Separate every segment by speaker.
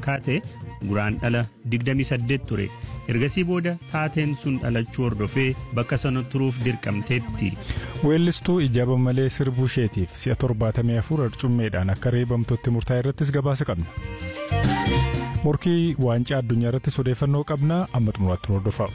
Speaker 1: kaate guraan dhala 28 ture ergasii booda taateen sun dhalachuu hordofee bakka sana turuuf dirqamteetti.
Speaker 2: weellistuu ijaaba malee sirbuu isheetiif si'a 74 arcummeedhaan akka reebamtutti murtaa'e irrattis gabaasa qabna. morkii waancaa addunyaa irrattis odeeffannoo qabna amma xumuraatti hordofaa.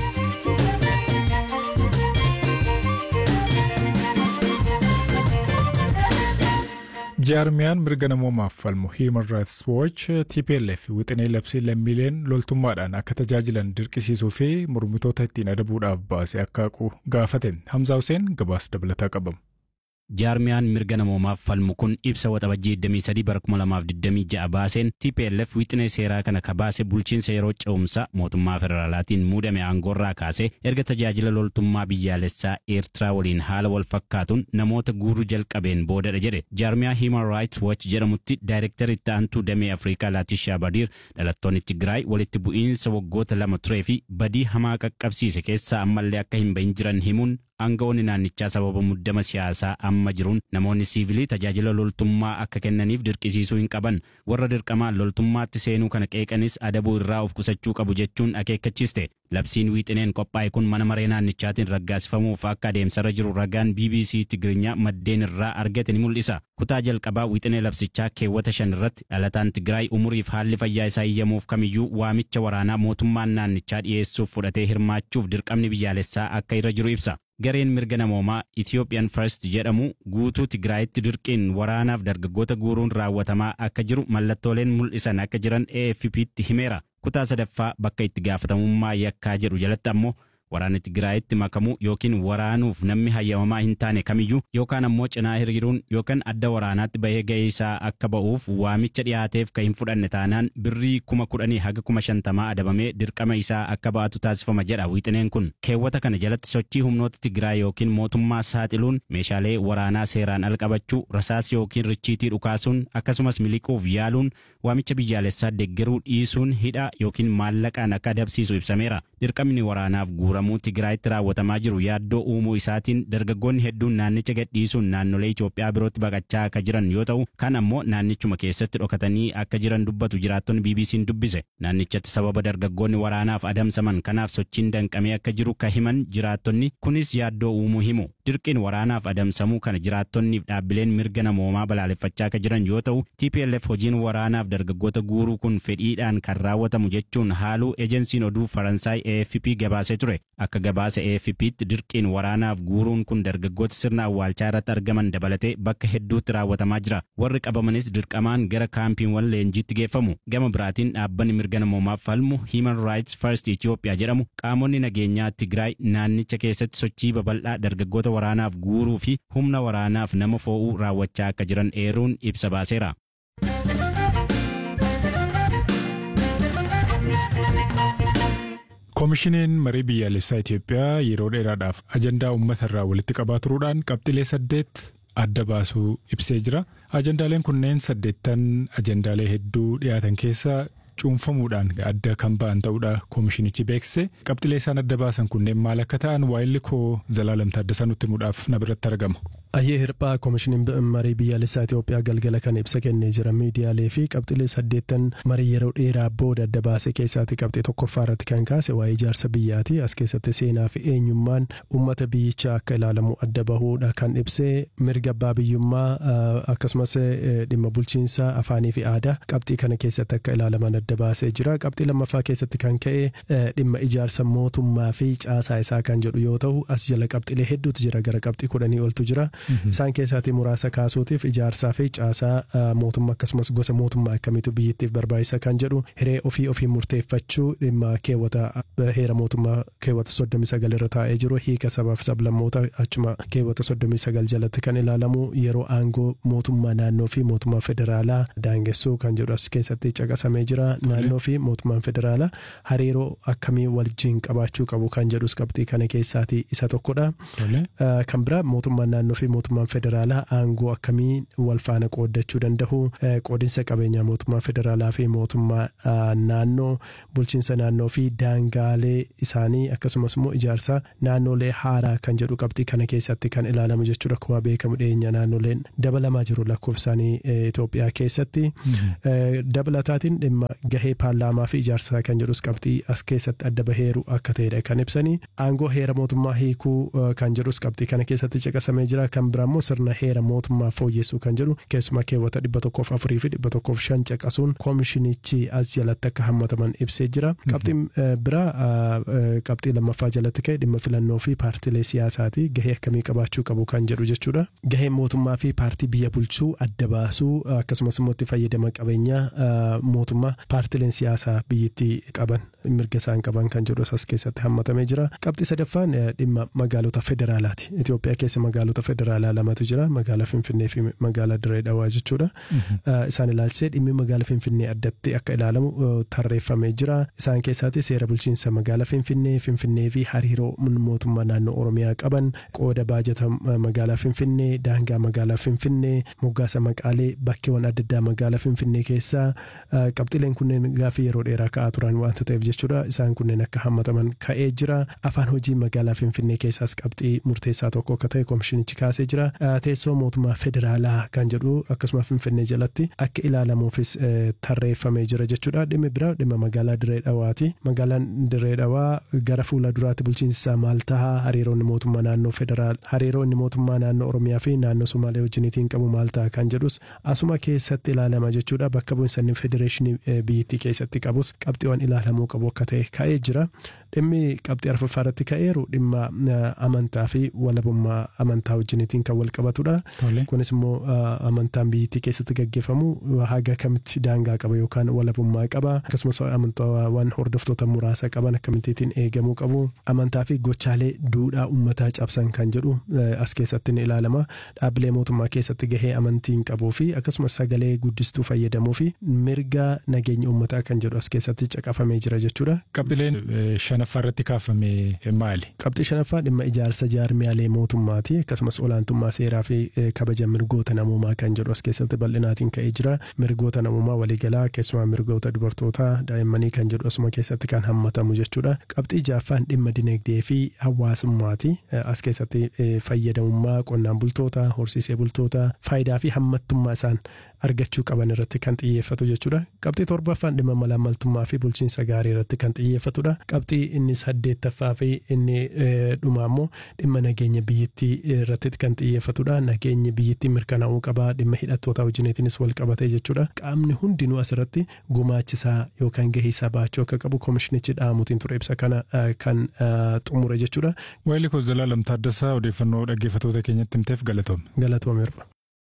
Speaker 2: jaarmiyaan mirga namoomaaf falmu human rights watch tplf wixinee labsii lammiileen loltummaadhaan akka tajaajilan dirqisiisuu fi mormitoota ittiin adabuudhaaf baase akka haqu gaafate hamzaa huseen gabaasa dabalataa qabamu.
Speaker 3: jaarmiyaan mirga namoomaaf falmu kun ibsa waxabajjii 23 bara 2026 baaseen TPLF wixinee seeraa kana kabaase bulchiinsa yeroo ce'umsa mootummaa federaalaatiin muudame aangoorraa kaase erga tajaajila loltummaa biyyaalessaa eertiraa waliin haala wal fakkaatuun namoota guuruu jalqabeen boodadha jedhe jaarmiyaa Human Rights Watch jedhamutti daayirektari itti aantuu damee Afrikaa Laatishaa Badiir dhalattoonni Tigraay walitti bu'iinsa waggoota lama turee fi badii hamaa qaqqabsiise keessaa ammallee akka hin bahin jiran himuun aangawoonni naannichaa sababa muddama siyaasaa amma jiruun namoonni siivilii tajaajila loltummaa akka kennaniif dirqisiisuu hin qaban warra dirqamaan loltummaatti seenuu kana qeeqanis adabuu irraa of qusachuu qabu jechuun akeekkachiiste labsiin wiixineen qophaa'e kun mana maree naannichaatiin raggaasifamuuf akka adeemsarra jiru ragaan BBC Tigirinya maddeen irraa argate ni mul'isa kutaa jalqabaa wiixinee labsichaa keewwata shan irratti dhalataan Tigraay umuriif haalli fayyaa isaa iyyamuuf kamiyyuu waamicha waraanaa mootummaan naannichaa dhiyeessuuf fudhatee hirmaachuuf dirqamni biyyaalessaa akka irra jiru ibsa. gareen mirga namoomaa Ethiopian First jedhamu guutuu Tigraayitti dirqiin waraanaaf dargaggoota guuruun raawwatamaa akka jiru mallattooleen mul'isan akka jiran AFP'tti himeera. Kutaa sadaffaa bakka itti gaafatamummaa yakkaa jedhu jalatti ammoo waraana Tigraayitti makamuu yookiin waraanuuf namni hayyamamaa hin taane kamiyyuu yookaan ammoo cinaa hiriiruun yookaan adda waraanaatti bahee ga'ee isaa akka ba'uuf waamicha dhiyaateef kan hin fudhanne taanaan birrii kuma kudhanii haga kuma shantamaa adabamee dirqama isaa akka ba'atu taasifama jedha wiixineen kun keewwata kana jalatti sochii humnoota Tigraay yookiin mootummaa saaxiluun meeshaalee waraanaa seeraan al qabachuu rasaas yookiin richiitii dhukaasuun akkasumas miliquuf yaaluun waamicha biyyaalessaa deeggaruu dhiisuun hidha yookiin maallaqaan akka adabsiisu ibsameera dirqamni waraanaaf guura guuramuu Tigraayitti raawwatamaa jiru yaaddoo uumuu isaatiin dargaggoonni hedduun naannicha gadhiisuun naannolee Itoophiyaa birootti baqachaa akka jiran yoo ta'u kan ammoo naannichuma keessatti dhokatanii akka jiran dubbatu jiraattonni BBC'n dubbise naannichatti sababa dargaggoonni waraanaaf adamsaman kanaaf sochiin danqamee akka jiru ka himan jiraattonni kunis yaaddoo uumuu himu dirqiin waraanaaf adamsamuu kana jiraattonniif dhaabbileen mirga namoomaa balaaleffachaa akka jiran yoo ta'u TPLF hojiin waraanaaf dargaggoota guuruu kun fedhiidhaan kan raawwatamu jechuun haaluu ejensiin oduu Faransaay AFP gabaasee ture akka gabaasa AFP'tti dirqiin waraanaaf guuruun kun dargaggoota sirna awwaalchaa irratti argaman dabalatee bakka hedduutti raawwatamaa jira warri qabamanis dirqamaan gara kaampiiwwan leenjiitti geeffamu gama biraatiin dhaabbanni mirga namoomaaf falmu Human Rights First Ethiopia jedhamu qaamonni nageenyaa Tigraay naannicha keessatti sochii babal'aa dargaggoota waraanaaf guuruu fi humna waraanaaf nama fo'uu raawwachaa akka jiran eeruun ibsa baaseera.
Speaker 2: koomishiniin marii biyyaalessaa Itoophiyaa yeroo dheeraadhaaf ajandaa uummata irraa walitti qabaa turuudhaan qabxilee saddeet adda baasuu ibsee jira. Ajandaaleen kunneen saddeettan ajandaalee hedduu dhiyaatan keessa cuunfamuudhaan adda kan ba'an ta'uudha koomishinichi beeksise. Qabxilee isaan adda baasan kunneen maal akka ta'an waa'illi koo Zalaalam Taaddasaa nutti himuudhaaf na biratti argama.
Speaker 4: Ayyee hirphaa koomishiniin marii biyyaalessaa Itoophiyaa galgala kan ibsa kennee jira miidiyaalee fi qabxilee saddeettan marii yeroo dheeraa booda adda baase keessaatti qabxee tokkoffaa irratti kan kaase waa'ee ijaarsa biyyaati as keessatti seenaa fi eenyummaan uummata biyyichaa akka ilaalamu adda bahuudha kan ibsee mirga abbaa biyyummaa akkasumas dhimma bulchiinsa afaanii fi aadaa qabxii kana keessatti akka ilaalaman adda baasee jira qabxii lammaffaa keessatti kan ka'e dhimma ijaarsa mootummaa fi caasaa isaa kan jedhu yoo ta'u as jala qabxilee hedduutu jira gara qabxii kudhanii oltu jira. Isaan keessaatii muraasa kaasuutiif ijaarsaa fi caasaa mootummaa akkasumas gosa mootummaa akkamiitu biyyattiif barbaachisa kan jedhu hiree ofii ofii murteeffachuu dhimma keewwata heera mootummaa keewwata soddomii sagal irra taa'ee jiru hiika sabaaf sablammoota achuma keewwata soddomii sagal jalatti kan ilaalamu yeroo aangoo mootummaa naannoo fi mootummaa federaalaa daangessuu kan jedhu as keessatti caqasamee jira naannoo fi mootummaan federaalaa hariiroo akkamii wajjin qabaachuu qabu kan jedhus qabxii kana keessaatii isa tokkodha. Kan biraa mootummaan naannoo fi mootummaan federaalaa aangoo akkamii wal faana qooddachuu danda'u qoodinsa qabeenyaa mootummaa federaalaa fi mootummaa naannoo bulchiinsa naannoo fi daangaalee isaanii akkasumas immoo ijaarsa naannolee haaraa kan jedhu qabxii kana keessatti kan ilaalamu jechuudha akkuma beekamu dhiyeenya naannoleen dabalamaa jiru lakkoofsaanii Itoophiyaa keessatti dabalataatiin dhimma gahee paarlaamaa fi ijaarsa kan jedhus qabxii as keessatti adda baheeru akka ta'edha kan ibsanii aangoo heera mootummaa hiikuu kan jedhus qabxii kana keessatti caqasamee jira kan biraa immoo sirna heera mootummaa fooyyessuu kan jedhu keessumaa keewwata dhibba tokkoof afurii fi dhibba tokkoof shan caqasuun koomishinichi as jalatti akka hammataman ibsee jira qabxiin biraa qabxii lammaffaa jalatti ka'e dhimma filannoo fi paartilee siyaasaati gahee akkamii qabaachuu qabu kan jedhu jechuudha gaheen mootummaa fi paartii biyya bulchuu adda baasuu akkasumas immoo itti fayyadama qabeenyaa mootummaa paartileen siyaasaa biyyattii qaban mirga isaan qaban kan jedhu as keessatti hammatamee jira qabxii sadaffaan dhimma magaalota federaalaati Itoophiyaa keessa magaalota federaalaa lamatu jira magaalaa Finfinnee fi magaalaa Diree Dhawaa jechuudha isaan ilaalchisee dhimmi magaalaa Finfinnee addatti akka ilaalamu tarreeffamee jira isaan keessaatti seera bulchiinsa magaalaa Finfinnee Finfinnee fi hariiroo mootummaa naannoo Oromiyaa qaban qooda baajata magaalaa Finfinnee daangaa magaalaa Finfinnee moggaasa maqaalee bakkeewwan adda addaa magaalaa Finfinnee keessaa qabxileen kunneen gaafii yeroo dheeraa ka'aa turan waanta ta'eef jechuudha isaan kunneen akka hammataman ka'ee jira afaan hojii magaalaa Finfinnee keessaas qabxii murteessaa tokko akka ta'e koomishinichi kaasee jira teessoo mootummaa federaalaa kan jedhu akkasuma Finfinnee jalatti akka ilaalamuufis tarreeffamee jira jechuudha dhimmi biraa dhimma magaalaa Diree Dhawaati magaalaan Diree Dhawaa gara fuula duraatti bulchiinsa maal tahaa hariiroonni mootummaa naannoo federaal hariiroo inni mootummaa naannoo Oromiyaa fi naannoo Somaalee wajjiniitiin qabu maal ta'a kan jedhus asuma keessatti ilaalama jechuudha bakka bu'insa inni federeeshinii biyyattii keessatti qabus qabxiiwwan ilaalamuu qabu akka ta'e ka'ee jira dhimmi qabxii arfaffaa irratti ka'eeru dhimma amantaa fi walabummaa amantaa wajjiniitiin kan wal qabatudha kunis immoo amantaan biyyattii keessatti gaggeeffamu haga kamitti daangaa qaba yookaan walabummaa qaba akkasumas amantaawwan hordoftoota muraasa qaban akkamittiin eegamuu qabu amantaa fi gochaalee duudhaa uummataa cabsan kan jedhu as keessatti ni ilaalama dhaabbilee mootummaa keessatti gahee amantiin qabuu fi akkasumas sagalee guddistuu fayyadamuu fi mirga nageenya uummataa kan jedhu as keessatti caqafamee jira jechuudha.
Speaker 2: Qabxileen shanaffaa irratti kaafame maali?
Speaker 4: Qabxii shanaffaa dhimma ijaarsa jaarmiyaalee mootummaati akkasumas olaantummaa seeraa fi kabaja mirgoota namummaa kan jedhu as keessatti bal'inaatiin ka'ee jira mirgoota namummaa waliigalaa keessumaa mirgoota dubartootaa daa'immanii kan jedhu asuma keessatti kan hammatamu jechuudha. Qabxii jaaffaan dhimma dinagdee fi hawaasummaati as keessatti fayyadamummaa qonnaan bultoota horsiisee bultoota faayidaa fi hammattummaa isaan argachuu qaban irratti kan xiyyeeffatu jechuudha. Qabxii torbaffaan dhimma malaamaltummaa fi bulchiinsa gaarii irratti kan xiyyeeffatudha. Qabxii inni saddeettaffaa fi inni dhumaa immoo dhimma nageenya biyyattii irratti kan xiyyeeffatudha. Nageenyi biyyattii mirkanaa'uu qaba. Dhimma hidhattoota wajjiniitiinis wal qabatee jechuudha. Qaamni hundinuu asirratti gumaachisaa yookaan gahee isaa baachuu akka qabu koomishinichi dhaamuutiin ture ibsa kana kan xumure jechuudha.
Speaker 2: Waayilii koo Zalaalam Taaddasaa odeeffannoo dhaggeeffattoota keenyatti himteef galatoome.
Speaker 4: Galatoomeerra.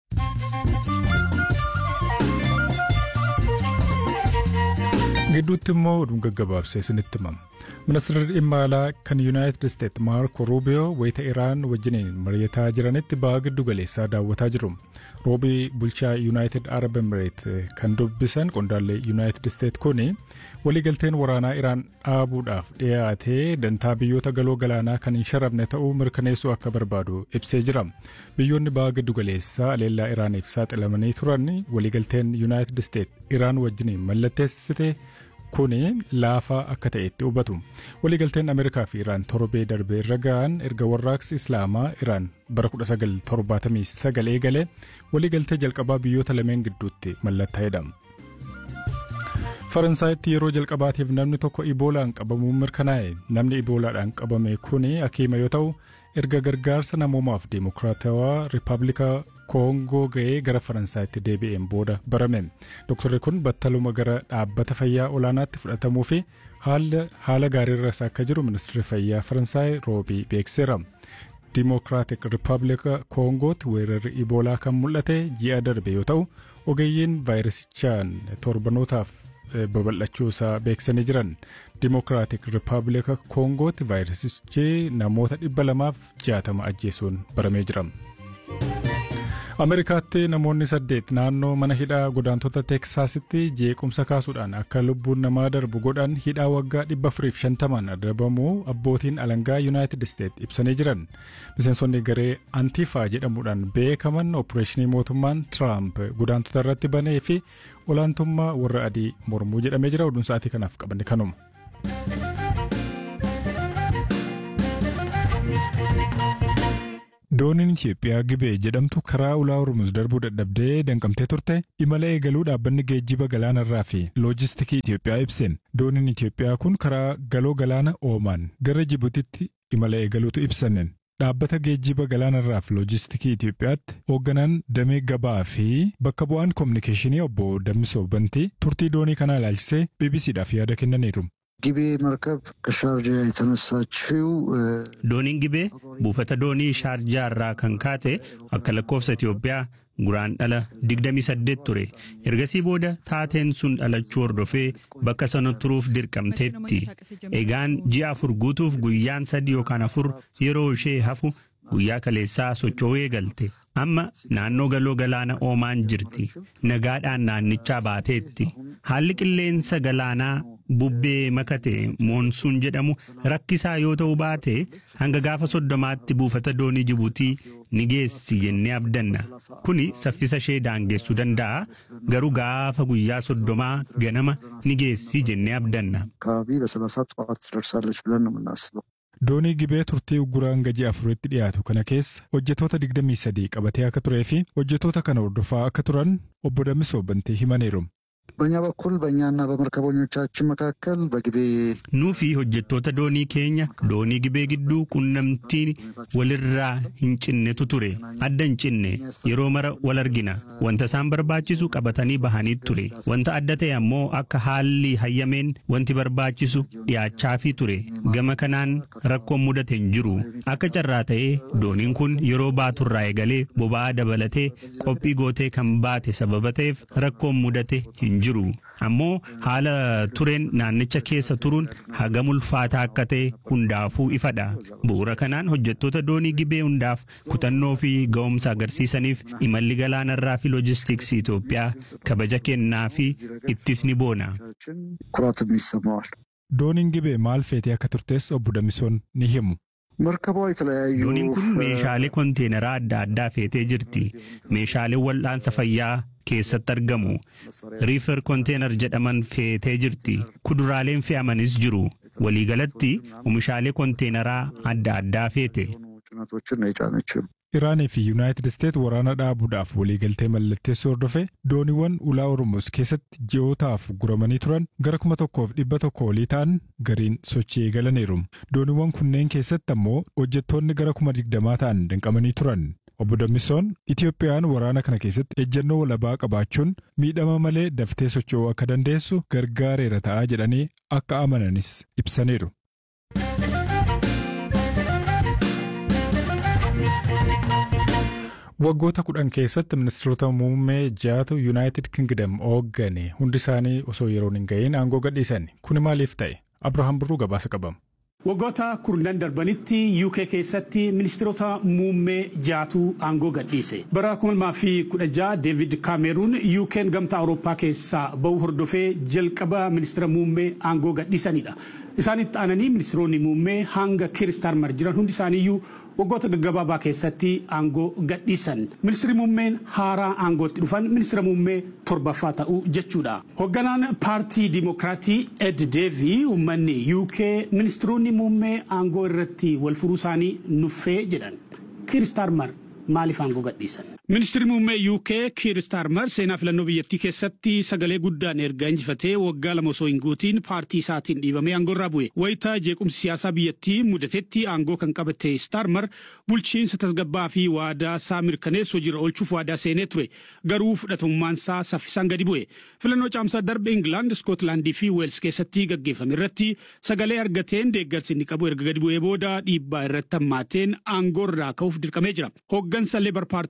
Speaker 2: gidduutti immoo oduu gaggabaabsee isinitti himama. Ministeerri dhimma alaa kan Yuunaayitid Isteet Maarko Ruubiyoo wayita Iraan wajjiniin mari'ataa jiranitti baha giddu galeessaa daawwataa jiru. Roobii bulchaa Yuunaayitid Arab Emireet kan dubbisan qondaallee Yuunaayitid Isteet kuni waliigalteen waraanaa Iraan dhaabuudhaaf dhiyaatee dantaa biyyoota galoo galaanaa kan hin sharafne ta'uu mirkaneessuu akka barbaadu ibsee jira. Biyyoonni baha giddu galeessaa aleellaa Iraaniif saaxilamanii turan waliigalteen Yuunaayitid Isteet Iraan wajjiniin mallatteessite kuni laafaa akka ta'etti hubatu. Waliigalteen Ameerikaa fi Iraan torbee darbee irra ga'an erga warraaqsi Islaamaa Iraan bara 1979 eegale waliigaltee jalqabaa biyyoota lameen gidduutti mallattaa'edha. Faransaayatti yeroo jalqabaatiif namni tokko iboolaan qabamuun mirkanaa'e namni iboolaadhaan qabame kuni hakiima yoo ta'u erga gargaarsa namoomaaf deemokiraatawaa riippaabilika koongoo ga'ee gara faransaayatti deebi'een booda barame doktorri kun battaluma gara dhaabbata fayyaa olaanaatti fudhatamuu fi haala gaariirras akka jiru ministeerri fayyaa faransaay roobii beekseera. Dimokiraatik Riippaabilika Koongootti weerarri iboolaa kan mul'ate ji'a darbe yoo ta'u ogeeyyiin vaayirasichaan torbanootaaf babal'achuu isaa beeksisanii jiran Dimokiraatik Riippaabilika Koongootti vaayirasichi namoota dhibba lamaaf jaatama ajjeesuun baramee jira. Ameerikaatti namoonni saddeet naannoo mana hidhaa godaantota Teeksaasitti jeequmsa kaasuudhaan akka lubbuun namaa darbu godhan hidhaa waggaa dhibba afuriif shantamaan adabamuu abbootiin alangaa Yuunaayitid Isteet ibsanii jiran. Miseensonni garee Antiifaa jedhamuudhaan beekaman opereeshinii mootummaan Tiraamp godaantota irratti banee fi olaantummaa warra adii mormuu jedhamee jira. Oduun sa'aatii kanaaf qabanne kanuma. Dooniin Itoophiyaa Gibee jedhamtu karaa ulaa Hormuz darbuu dadhabdee danqamtee turte imala eegaluu dhaabbanni geejjiba galaanarraa fi loojistikii Itoophiyaa ibseen. Dooniin Itoophiyaa kun karaa galoo galaana Oomaan gara Jibutitti imala eegaluutu ibsameen. Dhaabbata geejjiba galaanarraa fi loojistikii Itoophiyaatti hoogganaan damee gabaa fi bakka bu'aan koominikeeshinii obbo Dammisoo Bantii turtii doonii kanaa ilaalchisee BBCdhaaf yaada kennaniiru.
Speaker 5: ጊቤ መርከብ ከሻርጃ የተነሳችው
Speaker 1: Dooniin gibee buufata doonii shaarjaa irraa kan kaate akka lakkoofsa Itoophiyaa guraan dhala 28 ture. Ergasii booda taateen sun dhalachuu hordofee bakka sana turuuf dirqamteetti. Egaan ji'a afur guutuuf guyyaan sadii yookaan afur yeroo ishee hafu guyyaa kaleessaa socho'uu eegalte. Amma naannoo galoo galaana oomaan jirti. Nagaadhaan naannichaa baateetti. Haalli qilleensa galaanaa bubbee makate moonsuun jedhamu rakkisaa yoo ta'u baate hanga gaafa soddomaatti buufata doonii Jibuutii ni geessi jennee abdanna. Kuni saffisa ishee daangessuu danda'a. Garuu gaafa guyyaa soddomaa ganama ni geessi jennee abdanna.
Speaker 5: አካባቢ በሰላሳ ጠዋት ትደርሳለች ብለን ነው የምናስበው።
Speaker 2: Doonii gibee turtii ugguraan gaji afuritti dhiyaatu kana keessa hojjetoota 23 qabatee akka turee fi hojjetoota kana hordofaa akka turan obbo Dammisoo Bantii himaniiru.
Speaker 5: በእኛ በኩል በእኛና በመርከበኞቻችን መካከል በጊቤ
Speaker 1: Nuu fi hojjettoota doonii keenya doonii gibee gidduu qunnamtii walirraa hin cinnetu ture. Adda hin cinne yeroo mara wal argina. Wanta isaan barbaachisu qabatanii bahanii ture. Wanta adda ta'e ammoo akka haalli hayyameen wanti barbaachisu dhiyaachaafii ture. Gama kanaan rakkoon mudate hin jiru. Akka carraa ta'ee dooniin kun yeroo baaturraa eegalee boba'aa dabalatee qophii gootee kan baate sababa ta'eef rakkoon mudate hin jiru. Ammoo haala tureen naannicha keessa turuun hagam ulfaataa akka ta'e hundaafuu ifadha. Bu'uura kanaan hojjettoota doonii gibee hundaaf kutannoo fi ga'umsa agarsiisaniif imalli galaanarraa fi loojistiksii Itoophiyaa kabaja kennaa fi ittis ni boona.
Speaker 5: ኩራትም ይሰማዋል።
Speaker 2: Dooniin gibee maal feetee akka turtes obbo Dammisoon ni himu.
Speaker 5: መርከቧ የተለያዩ
Speaker 1: Dooniin kun meeshaalee konteeneraa adda addaa feetee jirti. Meeshaaleen wal'aansa fayyaa keessatti argamu. Riifer konteenar jedhaman feetee jirti. Kuduraaleen fe'amanis jiru. Waliigalatti oomishaalee konteeneraa adda addaa feete.
Speaker 5: ጭነቶችን ነው የጫነችው።
Speaker 2: Iraanii fi Yuunaayitid Isteet waraana dhaabuudhaaf waliigaltee mallatteessuu hordofee dooniiwwan ulaa Oromoos keessatti ji'ootaaf guramanii turan gara kuma tokkoof dhibba tokko olii ta'an gariin sochii eegalaniiru. Dooniiwwan kunneen keessatti ammoo hojjettoonni gara kuma digdamaa ta'an danqamanii turan. Obbo Dammisoon Itiyoophiyaan waraana kana keessatti ejjennoo walabaa qabaachuun miidhama malee daftee socho'uu akka dandeessu gargaareera ta'aa jedhanii akka amananis ibsaniiru. Waggoota kudhan keessatti ministeerota muummee jaatu Yuunaayitid Kingdom hooggane hundi isaanii osoo yeroon hin ga'iin aangoo gadhiisan. Kuni maaliif ta'e? Abrahaam Birruu gabaasa qabama.
Speaker 6: Waggoota kurnan darbanitti UK keessatti ministeerota muummee jaatu aangoo gadhiise. Bara 2016 David Cameroon UK'n gamtaa Awurooppaa keessaa ba'uu hordofee jalqaba ministeera muummee aangoo gadhiisanidha. Isaanitti aananii ministeeronni muummee hanga Kiir Starmer jiran hundi isaaniiyyuu waggoota gaggabaabaa keessatti aangoo gadhiisan. Ministeerri muummeen haaraa aangootti dhufan ministeera muummee torbaffaa ta'uu jechuudha. Hoogganaan paartii Dimokiraatii Ed Deevii uummanni UK ministeeronni muummee aangoo irratti wal furuu isaanii nuffee jedhan. Kiir Starmer maaliif aangoo gadhiisan? Ministeerri muummee UK Kiir Starmer seenaa filannoo biyyattii keessatti sagalee guddaan erga injifatee waggaa lama osoo hin guutiin paartii isaatiin dhiibamee aangoo irraa bu'e. Wayitaa jeequmsi siyaasaa biyyattii mudatetti aangoo kan qabate Starmer bulchiinsa tasgabbaa fi waadaa isaa mirkaneessu hojiirra oolchuuf waadaa seenee ture. Garuu fudhatamummaan isaa saffisaan gadi bu'e. Filannoo caamsaa darbe Ingilaand, Iskootlaandii fi Weels keessatti gaggeeffame irratti sagalee argateen deeggarsi inni qabu erga gadi bu'ee booda dhiibbaa irratti hammaateen aangoo irraa ka'uuf dirqamee jira. Hooggansa Leebar paartii nan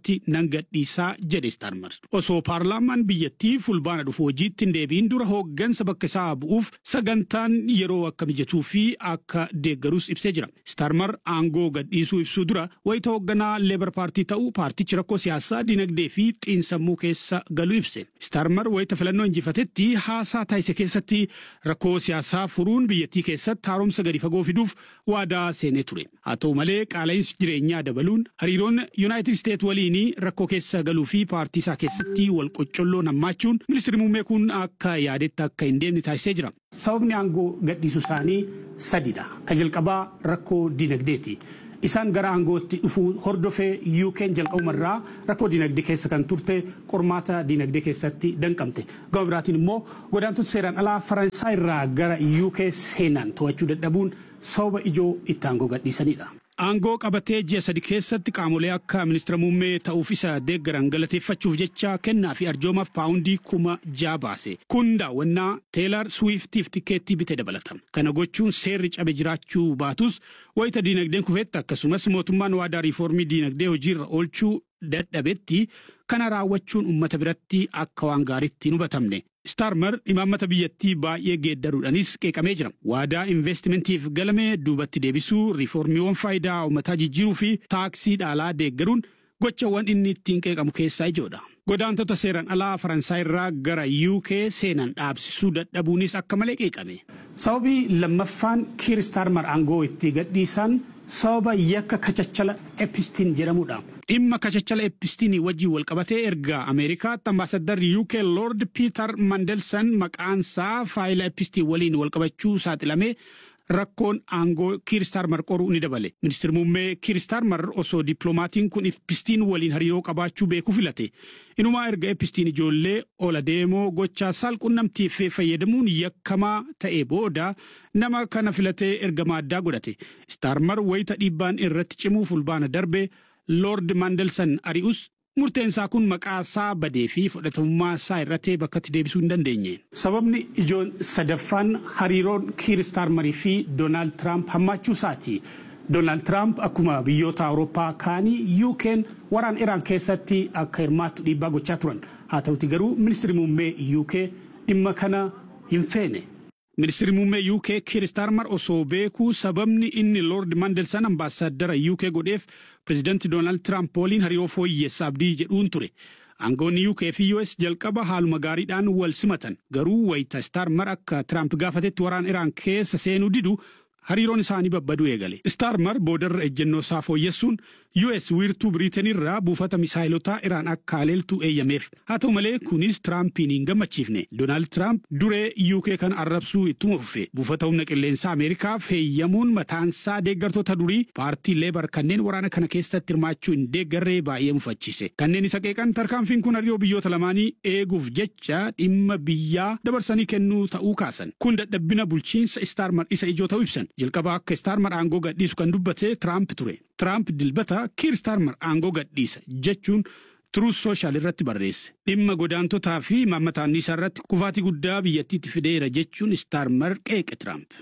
Speaker 6: nan gadhiisaa jedhe Starmer. Osoo paarlaamaan biyyattii fulbaana dhufu hojiitti hin deebiin dura hooggansa bakka isaa bu'uuf sagantaan yeroo akka mijatuu fi akka deeggarus ibsee jira. Starmer aangoo gadhiisuu ibsuu dura wayita hoogganaa leebar paartii ta'uu paartichi rakkoo siyaasaa dinagdee fi xiinsammuu keessa galuu ibse. Starmer wayita filannoo injifatetti haasaa taasise keessatti rakkoo siyaasaa furuun biyyattii keessatti haaromsa gadi fagoo fiduuf waadaa seenee ture. Haa ta'u malee qaala'insi jireenyaa dabaluun hariiroon Yuunaayitid Isteet waliin rakkoo keessa galuu fi paartii isaa keessatti wal qocolloon hammaachuun ministeerri muummee kun akka yaadetti akka hin deemne taasisee jira. Sababni aangoo gadhiisuu isaanii sadidha. Ka jalqabaa rakkoo dinagdeeti. Isaan gara aangootti dhufuu hordofee yuukeen jalqabumarraa rakkoo dinagdee keessa kan turte qormaata dinagdee keessatti danqamte. Gama biraatiin immoo godaantota seeraan alaa Faransaay irraa gara yuukee seenan to'achuu dadhabuun sababa ijoo itti aangoo gadhiisanidha. Aangoo qabatee ji'a sadi keessatti qaamolee akka ministeera muummee ta'uuf isa deeggaran galateeffachuuf jecha kennaa fi arjoomaaf paawundii kuma ja'a baase. Kun daawwannaa teelar suwiftiif tikeettii bitee dabalata. Kana gochuun seerri cabe jiraachuu baatus wayita diinagdeen kufetti akkasumas mootummaan waadaa riifoormii diinagdee hojiirra oolchuu dadhabetti kana raawwachuun uummata biratti akka waan gaariitti hin hubatamne. Starmer imaammata biyyattii baay'ee geeddaruudhaanis qeeqamee jira. Waadaa investimentiif galame duubatti deebisuu, riiformiiwwan faayidaa uummataa jijjiiruu fi taaksii dhaalaa deeggaruun gochawwan inni ittiin qeeqamu keessaa ijoodha. Godaantota seeran alaa Faransaay irraa gara UK seenan dhaabsisuu dadhabuunis akka malee qeeqame. Sababii lammaffaan Kiir Starmer aangoo itti gadhiisan sababa yakka kachachala epistiin jedhamudha. Dhimma kachachala epistiin wajjin walqabatee erga Ameerikaatti ambaasaddarri UK Lord Peter Mandelson maqaansaa faayila epistiin waliin walqabachuu saaxilamee rakkoon aangoo kiiristaarmar qoruu ni dabale. Ministeerri muummee kiiristaarmar osoo dippiloomatiin kun epistiin waliin hariiroo qabaachuu beekuu filate. Inumaa erga epistiin ijoollee ola deemoo gochaa saalqunnamtiif fayyadamuun yakkamaa ta'e booda nama kana filatee ergama addaa godhate. Staarmar wayita dhiibbaan irratti cimuu fulbaana darbe Lord Mandelson ari'us murteen isaa kun maqaa isaa badee fi fudhatamummaa isaa irratti bakkatti deebisuu hin dandeenye. Sababni ijoon sadaffaan hariiroon Kiir Staarmarii fi Doonaald Tiraamp hammaachuu isaati. Doonaald Tiraamp akkuma biyyoota Awurooppaa kaanii yuukeen waraan Iraan keessatti akka hirmaattu dhiibbaa gochaa turan. Haa ta'uti garuu ministeerri muummee yuukee dhimma kana hin feene. Ministeerri muummee UK Kiir Staarmar osoo beekuu sababni inni Lord Mandelson ambaasaadara UK godheef pirezidanti Doonaald Tiraamp waliin hariiroo fooyyessa abdii jedhuun ture. Aangoonni UK fi US jalqaba haaluma gaariidhaan wal simatan garuu wayita Staarmar akka Tiraamp gaafatetti waraan Iraan keessa seenuu didu hariiroon isaanii babbaduu eegale. Staarmar boodarra ejjennoo isaa fooyyessuun US wiirtuu Biriiteen irraa buufata misaayilotaa Iraan akka haleeltu eeyyameef. Haa ta'u malee kunis Tiraampiin hin gammachiifne. Doonaald Tiraamp duree UK kan arrabsuu ittuma fufe. Buufata humna qilleensaa Ameerikaaf heeyyamuun mataansaa deeggartoota durii paartii Leebar kanneen waraana kana keessatti hirmaachuu hin deeggarree baay'ee mufachiise. Kanneen isa qeeqan tarkaanfiin kun hariiroo biyyoota lamaanii eeguuf jecha dhimma biyyaa dabarsanii kennuu ta'uu kaasan. Kun dadhabbina bulchiinsa Staarmar isa ijoo ta'uu ibsan. Jalqaba akka Staarmar aangoo gadhiisu kan dubbate Tiraamp ture. Tiraamp dilbata Kiir Staarmar aangoo gadhiisa jechuun Truth Social irratti barreesse. Dhimma godaantotaa fi imaammata anniisaa irratti kufaatii guddaa biyyattiitti fideera jechuun Staarmar qeeqe Tiraamp.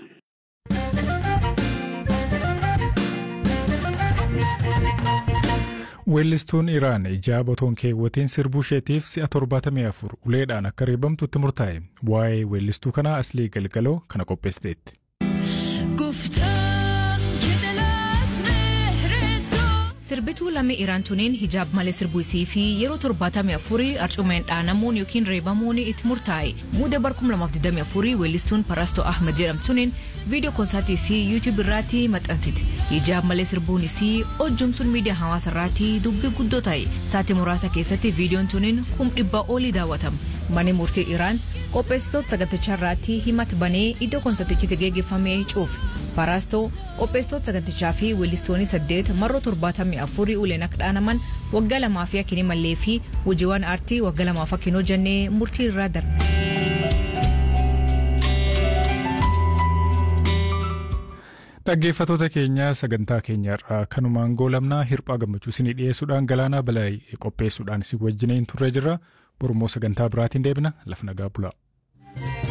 Speaker 2: Weellistuun Iraan ijaa botoon keewwatiin sirbuu isheetiif si'a torbaatamii afur uleedhaan akka reebamtu itti murtaa'e. Waa'ee weellistuu kanaa aslii galgaloo kana qopheessiteetti.
Speaker 7: Sirbituu lammii Iraan tuniin hijaab malee sirbuu isii fi yeroo torbaatamii afurii arcumeen dhaanamuun yookiin reebamuun itti murtaa'e. Muuda bar 2024 weellistuun Parastoo Ahmed jedhamtuuniin viidiyoo koonsaatii isii yuutiyuub irratti maxxansite. Hijaab malee sirbuun isii hojjumsuun miidiyaa hawaasa irratti dubbii guddoo ta'e. Saatii muraasa keessatti viidiyoon tuniin kum dhibbaa olii daawwatama. Manni murtii Iraan qopheessitoota sagantichaa irratti himata banee iddoo koonsartichitti geggeeffamee cuufe. Parastoo qopheessitoota sagantichaa fi weellistoonni saddeet marroo torbaatamii afurii uleen akka dhaanaman waggaa lamaa fi akkinii mallee fi hojiiwwan aartii waggaa lamaaf akkinoo jennee murtii irraa darbe.
Speaker 2: Dhaggeeffatoota keenya sagantaa keenya irraa kanumaan goolabnaa hirphaa gammachuu isinii dhiyeessuudhaan galaanaa balaa qopheessuudhaan isin wajjiniin turre jirra. Borummoo sagantaa biraatiin deebina lafa nagaa bulaa.